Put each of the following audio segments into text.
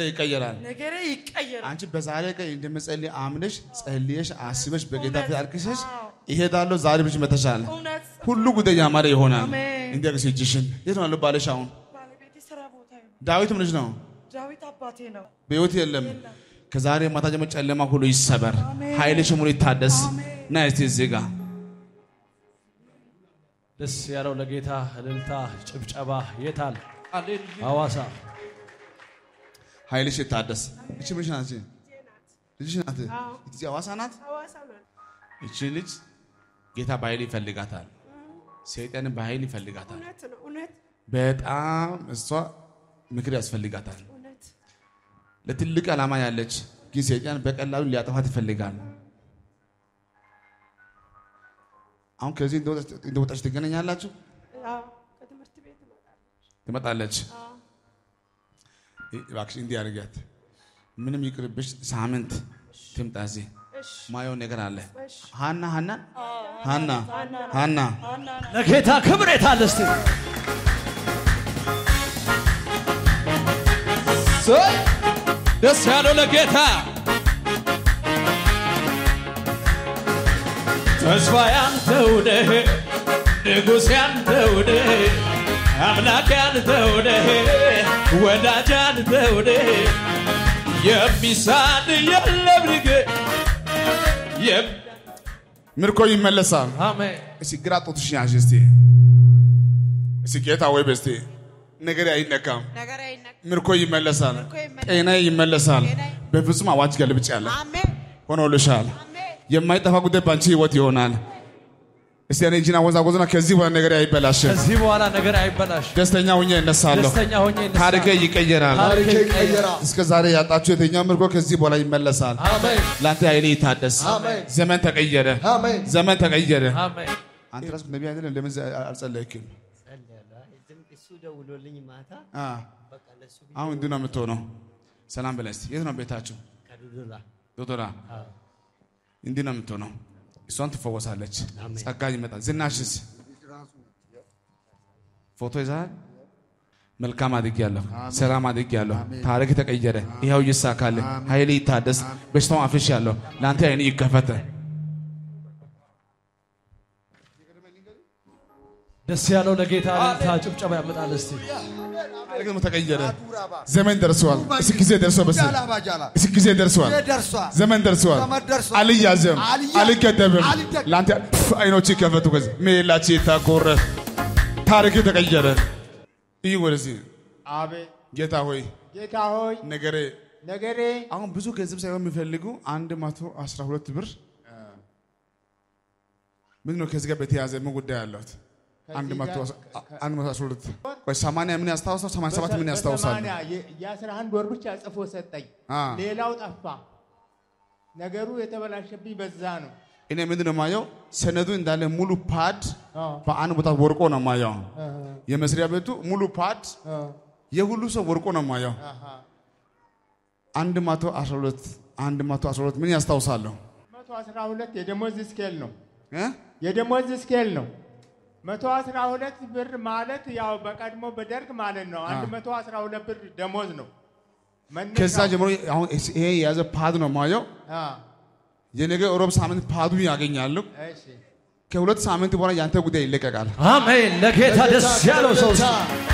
ይቀየራል። ነገሬ ይቀየራል። አንቺ በዛሬ ቀን እንደምጸልይ አምነሽ ጸልየሽ አስበሽ በጌታ ፊት እውነት። አልቅሰሽ አዎ። ይሄዳለሁ ዛሬ ብለሽ መተሻል። እውነት ሁሉ ጉዳይ ያማረ ይሆናል። አሜን። እንዲያቅስ እጅሽን የት ነው ያለው ባልሽ? አሁን ባለቤቴ ስራ ቦታ ነው። ዳዊት ምንሽ ነው? ዳዊት አባቴ ነው። በሕይወት የለም። የለም። ከዛሬ ማታ ጀምሮ ጨለማ ሁሉ ይሰበር፣ አሜን። ኃይልሽ ሙሉ ይታደስ። አሜን። ና እስቲ እዚህ ጋር ደስ ያለው ለጌታ እልልታ ጭብጨባ የታል? ሐዋሳ ኃይልሽ ይታደስ። እቺ ምንሽ ናት? እቺ ልጅሽ ናት? አዎ። እቺ ሐዋሳ ናት? ሐዋሳ ናት። እቺ ልጅ ጌታ በኃይል ይፈልጋታል። ሰይጣንን በኃይል ይፈልጋታል። እውነት ነው። እውነት በጣም እሷ ምክር ያስፈልጋታል። እውነት ለትልቅ ዓላማ ያለች ግን ሰይጣን በቀላሉ ሊያጠፋት ይፈልጋል። አሁን ከዚህ እንደወጣች- እንደወጣች ትገናኛላችሁ፣ አዎ፣ ከትምህርት ቤት እመጣለሁ። ትመጣለች። አዎ፣ እባክሽ እንዲህ አድርጊያት፣ ምንም ይቅርብሽ፣ ሳምንት ትምጣ። እዚህ እሺ፣ ማየው ነገር አለ። እሺ። ሀና ሀና ሀና ሀና ለጌታ ክብር የታል? እስቲ ደስ ያለው ለጌታ ተስፋ ያንተው ነህ፣ ንጉሥ ያንተው ነህ፣ አምላክ ያንተው ነህ፣ ወዳጅ ያንተው ነህ። የሚሳን የለም ንግ የም- ምርኮ ይመለሳል። አሜን እስቲ ግራ ጡትሽን ያዥ እስቲ እስቲ ጌታ ወይ በስቲ ነገር አይነካም። ነገር አይነቅ ምርኮ ይመለሳል። ምርኮ ይመለሳል። ጤና ይመለሳል። ጤና- በፍጹም አዋጅ ገልብጭ ያለ አሜን ሆኖልሻል። አሜን የማይጠፋ ጉዳይ በአንቺ ህይወት ይሆናል። እስቲ እኔ እጅና ወዛወዝና ከዚህ በኋላ ነገር አይበላሽም። ከዚህ በኋላ ነገር አይበላሽ። ደስተኛ ሁኜ እነሳለሁ። ደስተኛ ሆኜ እነሳለሁ። ታሪኬ ይቀየራል። ታሪኬ ይቀየራል። እስከ ዛሬ ያጣችሁ የትኛው ምርኮ ከዚህ በኋላ ይመለሳል። አሜን ለአንተ ኃይሌ ይታደስ። አሜን። ዘመን ተቀየረ። አሜን። ዘመን ተቀየረ። አሜን። አንተ ራስህ ነቢይ አይደለም? ለምን አልጸለይክም? እሱ ደውሎልኝ ማታ አ በቃ ለሱ ብዬ አሁን እንዲህ ነው የምትሆነው። ሰላም በላይ እስቲ። የት ነው ቤታችሁ? ከዱዱላ ዶክተራ እንዲህ ነው የምትሆነው። እሷን ትፈወሳለች። አሜን። ጸጋ ይመጣል። ዝናሽስ ፎቶ ይዛል። መልካም አድጌያለሁ፣ ሰላም አድጌያለሁ፣ ታሪክ ተቀየረ፣ ይኸው ይሳካል፣ ኃይል ይታደስ፣ በሽታው አፍሽ ያለሁ ለአንተ አይን ይከፈተ። ደስ ያለው ለጌታ እልልታ ጭብጨባ ያመጣል። እስቲ ታሪክ ደግሞ ተቀየረ። ዘመን ደርሰዋል። እስኪ ጊዜ ደርሰዋል። በስ ጃላባጃላ እስኪ ጊዜ ደርሰዋል። ደርሷል። ዘመን ደርሰዋል። ዘመን ደርሷል። አልያዘም፣ አልያዝም፣ አልገደብም። አልገደብም። ለአንተ ፍ- አይኖች ይከፈቱ። ከዚህ ሜላች ታጎረ ታሪክ ተቀየረ። ይህ ወደዚህ አቤት ጌታ ሆይ ጌታ ሆይ ነገሬ ነገሬ አሁን ብዙ ገንዘብ ሳይሆን የሚፈልጉ አንድ መቶ አስራ ሁለት ብር ምን ነው ከዚህ ጋር በተያያዘ ምን ጉዳይ አለት? አንድ መቶ አስ- አንድ መቶ አስራ ሁለት ቆይ ሰማንያ ምን ያስታውሳል? ሰማንያ ሰባት ምን ያስታውሳል? በሰማንያ የ- የአስራ አንድ ወር ብቻ ጽፎ ሰጠኝ። አ ሌላው ጠፋ። ነገሩ የተበላሸብኝ በዛ ነው። እኔ ምንድን ነው የማየው? ሰነዱ እንዳለ ሙሉ ፓድ አዎ። በአንድ ቦታ ወርቆ ነው የማየው። የመስሪያ ቤቱ ሙሉ ፓድ የሁሉ ሰው ወርቆ ነው የማየው። አንድ መቶ አስራ ሁለት አንድ መቶ አስራ ሁለት ምን ያስታውሳለሁ? መቶ አስራ ሁለት የደሞዝ ስኬል ነው። እ? የደሞዝ ስኬል ነው። መቶ አስራ ሁለት ብር ማለት ያው በቀድሞ በደርግ ማለት ነው። አንድ መቶ አስራ ሁለት ብር ደሞዝ ነው። መነሻው። ከዛ ጀምሮ አሁን ይሄ የያዘ ፓድ ነው የማየው። አ፣ የነገ ሮብ ሳምንት ፓዱ ያገኛሉ። እሺ ከሁለት ሳምንት በኋላ ያንተ ጉዳይ ይለቀቃል። አሜን። ለጌታ ደስ ያለው ሰው እስቲ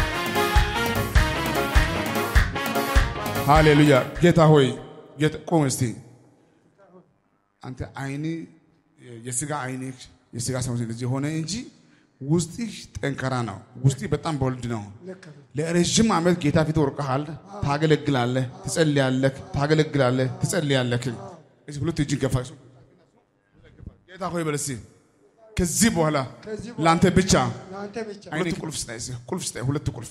ሃሌሉያ። ጌታ ሆይ ጌታ ቆም እስቲ። አንተ አይኒ የስጋ አይኒ የስጋ ሰው ልጅ ሆነ እንጂ ውስጥህ ጠንካራ ነው። ውስጥህ በጣም ቦልድ ነው። ለረዥም ዓመት ጌታ ፊት ወርቀሃል። ታገለግላለህ፣ ትጸልያለህ፣ ታገለግላለህ፣ ትጸልያለህ። እዚህ ሁለት እጅን ገፋ ጌታ ሆይ በል እስቲ ከዚህ በኋላ ከዚህ በኋላ ለአንተ ብቻ ለአንተ ብቻ ሁለት ቁልፍ ስጠኝ፣ እስኪ ቁልፍ ስጠኝ፣ ሁለት ቁልፍ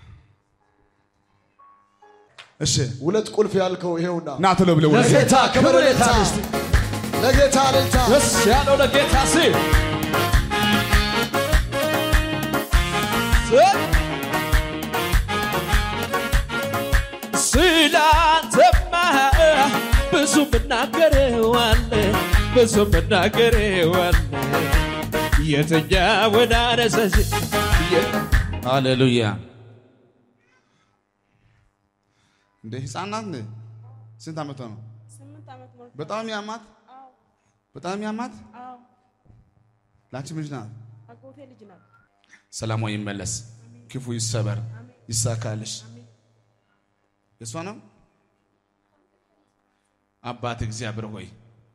እሺ ሁለት ቁልፍ ያልከው ይሄውና ና ቶሎ ብለህ ወደ ለጌታ ክብር የታል? እስቲ ለጌታ ልልታ ደስ ያለው ለጌታ ሲ ስላንተማ ብዙ ምናገረዋለ ብዙ ምናገረዋለ የትኛውን አነሳሽ ሃሌሉያ እንደ ህፃን ናት እንዴ? ስንት ዓመቷ ነው? ስምንት ዓመት ሞልቶ በጣም ያማት አዎ በጣም ያማት አዎ ላንቺም ልጅ ናት። አጎቴ ልጅ ናት። ሰላሟ ይመለስ፣ ክፉ ይሰበር፣ ይሳካልሽ። የእሷ ነው። አባት እግዚአብሔር ሆይ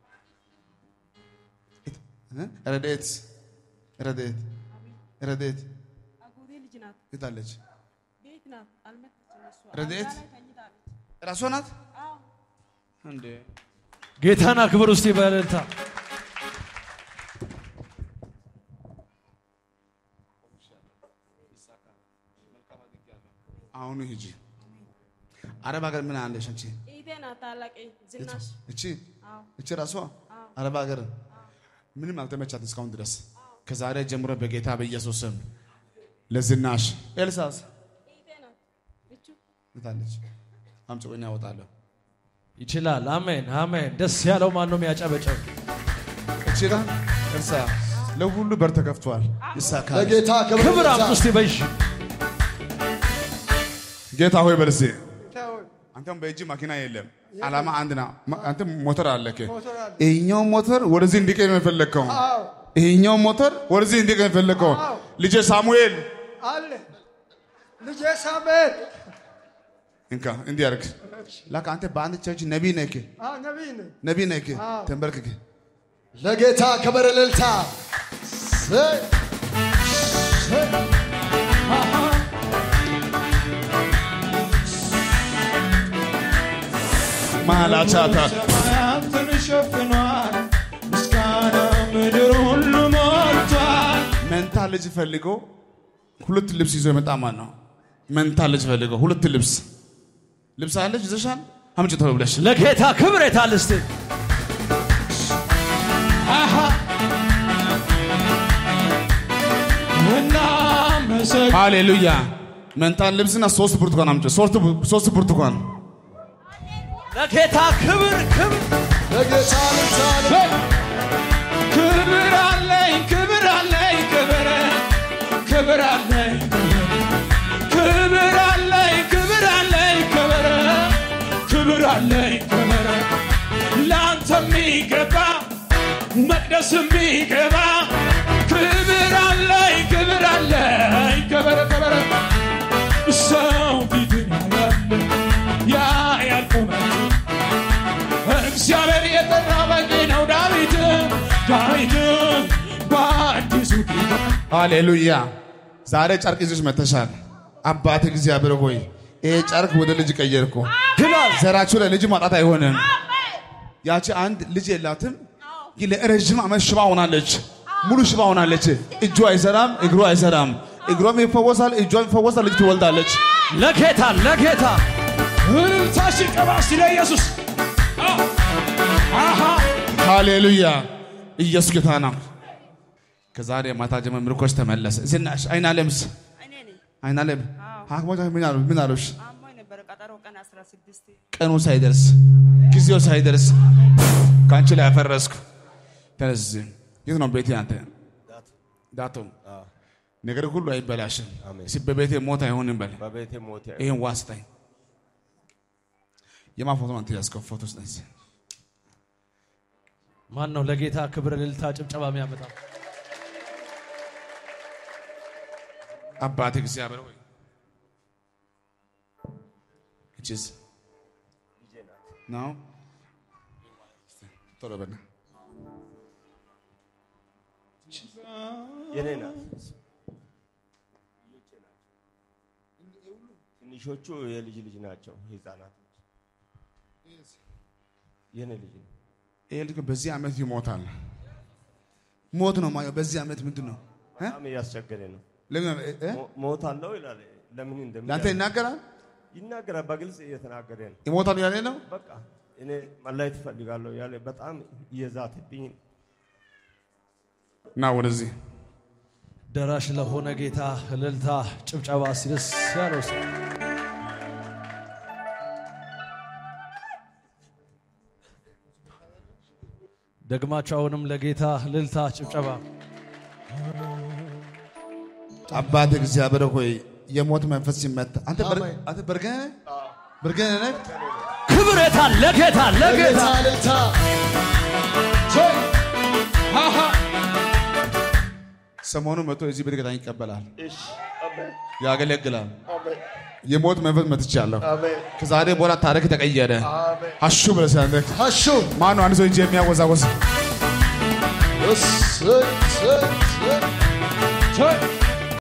እ? ረድኤት ረድኤት ረድኤት አጎቴ ልጅ ናት። የታለች? ቤት ናት። አልመጣችም እሷ። ረድኤት? አልጋ ላይ ተኝታለች። ራሷ ናት አዎ እንዴ? ጌታን አክብር ውስጥ በእልልታ አሁኑ ሂጂ። አረብ ሀገር ምን አለሽ አንቺ? እህቴ ናት። ታላቄ ዝናሽ እቺ አዎ እቺ ራሷ አረብ ሀገር ምንም አልተመቻት እስካሁን ድረስ። ከዛሬ ጀምሮ በጌታ በኢየሱስ ስም ለዝናሽ ኤልሳስ እህቴ ናት። እቹ ታለች አምጪ ቆይና ያወጣለሁ። ይችላል። አሜን አሜን። ደስ ያለው ማን ነው የሚያጨበጨብ? እቺ ጋር ኤልሳ ለሁሉ በር ተከፍቷል። ይሳካል። ለጌታ ክብር ክብር ይብዛ። አምጡ እስቲ በይሽ ጌታ ሆይ በልሴ አንተም በእጅ መኪና የለም። ዓላማ አንድ ና አንተ ሞተር አለክ። ይሄኛው ሞተር ወደዚህ እንዲቀኝ ነው የፈለግከው። ይሄኛው ሞተር ወደዚህ እንዲቀኝ ነው የፈለግከው። ልጄ ሳሙኤል አለ ልጄ ሳሙኤል እንካ እንዲህ አድርግ። ላካ አንተ በአንድ ቸርች ነቢይ ነህ፣ አዎ ነቢይ ነኝ። ነቢይ ነህ። ተንበርክክ። ለጌታ ክብር እልልታ። ሰይ፣ ሰይ። ማላቻታ ሰማያትን ሸፍኗል፣ ምስጋና ምድር ሁሉ ሞልቷል። መንታ ልጅ ፈልጎ ሁለት ልብስ ይዞ የመጣ ማን ነው? መንታ ልጅ ፈልጎ ሁለት ልብስ ልብስ አለች ይዘሻል? አምጪ ቶሎ ብለሽ ለጌታ ክብር የታል እስቲ? እናመሰግ ሃሌሉያ። መንታን ልብስና ሶስት ብርቱካን አምጪ። ሶስት ብ- ሶስት ብርቱካን ለጌታ ክብር ክብር ለጌታ እልልታ። ክብር አለኝ ክብር አለኝ ክብር ክብር አለኝ ክብር አለኝ ክብር አለኝ ክብር ክብር አለኝ ክብር ለአንተ የሚገባ መቅደስ የሚገባ ክብር አለኝ ክብር አለኝ ክብር ክብር ሰው ፊትን ያያል ያያል ቁመቱ እግዚአብሔር የጠራ በቂ ነው። ዳዊት ዳዊት በአዲሱ ኪዳን ሃሌሉያ። ዛሬ ጨርቅ ይዘሽ መተሻል። አባት እግዚአብሔር ሆይ ይሄ ጨርቅ ወደ ልጅ ቀየርኩ። ዘራችሁ ላይ ልጅ ማጣት አይሆንም። ያቺ አንድ ልጅ የላትም፣ ግን ለረዥም ዓመት ሽባ ሆናለች። ሙሉ ሽባ ሆናለች። እጁ አይሰራም፣ እግሩ አይሰራም። እግሯም ይፈወሳል፣ እጇም ይፈወሳል። ልጅ ትወልዳለች። ለጌታ ለጌታ እልልታሽ ቀባስ ለኢየሱስ አሃ ሃሌሉያ። ኢየሱስ ጌታ ነው። ከዛሬ ማታ ጀምሮ ምርኮች ተመለሰ። ዝናሽ አይን አለምስ እኔ ነኝ። አይን አለም አዎ ሐኪሞች ምን አሉ? ምን አሉሽ? አሞኝ ነበረ። ቀጠሮ ቀን 16 ቀኑ ሳይደርስ ጊዜው ሳይደርስ ከአንቺ ላይ ያፈረስኩ። ተነስ። የት ነው ቤቴ? አንተ ዳቶ ነገር ሁሉ አይበላሽም። እስኪ በቤቴ ሞት አይሆንም በል። በቤቴ ሞት ይህን ዋስጠኝ። የማ ፎቶ አንተ ያዝከው ፎቶ ስጠኝ። እስኪ። ማን ነው ለጌታ ክብር እልልታ ጭብጨባ የሚያመጣ? አባት እግዚአብሔር ሆይ እችስ ነው ቶሎ በና የኔ ናት። ትንሾቹ የልጅ ልጅ ናቸው፣ ህፃናት የኔ ልጅ ነው። ይሄ ልጅ በዚህ ዓመት ይሞታል። ሞት ነው ማየው። በዚህ ዓመት ምንድን ነው እ? በጣም እያስቸገረ ነው። ለምን እ? ሞ- ሞታለሁ ይላል። ለምን እንደሚ ለአንተ ይናገራል ይናገራል። በግልጽ እየተናገረ ነው። ይሞታል ያለ ነው። በቃ እኔ መለየት እፈልጋለሁ ያለ በጣም እየዛተብኝ እና ወደዚህ ደራሽ ለሆነ ጌታ እልልታ ጭብጨባ ሲደስ ያለው ሰው ደግማችሁ አሁንም ለጌታ እልልታ ጭብጨባ አባት እግዚአብሔር ሆይ የሞት መንፈስ ሲመታ አንተ በር- አንተ በርገህ ነህ? ብርገኔ ነህ ክብር የታል ለጌታ ለጌታ ለጌታ እልልታ ሰሞኑ መጥቶ እዚህ ቤተ ክርስቲያን ይቀበላል፣ እሺ አሜን ያገለግላል። አሜን የሞት መንፈስ መትቻለሁ። አሜን ከዛሬ በኋላ ታሪክ ተቀየረ። አሜን አሹ ብለህ ሲያንደክ ሀሹ ማነው አንድ ሰው እጅ የሚያወዛወዝ እሰይ እሰይ እሰይ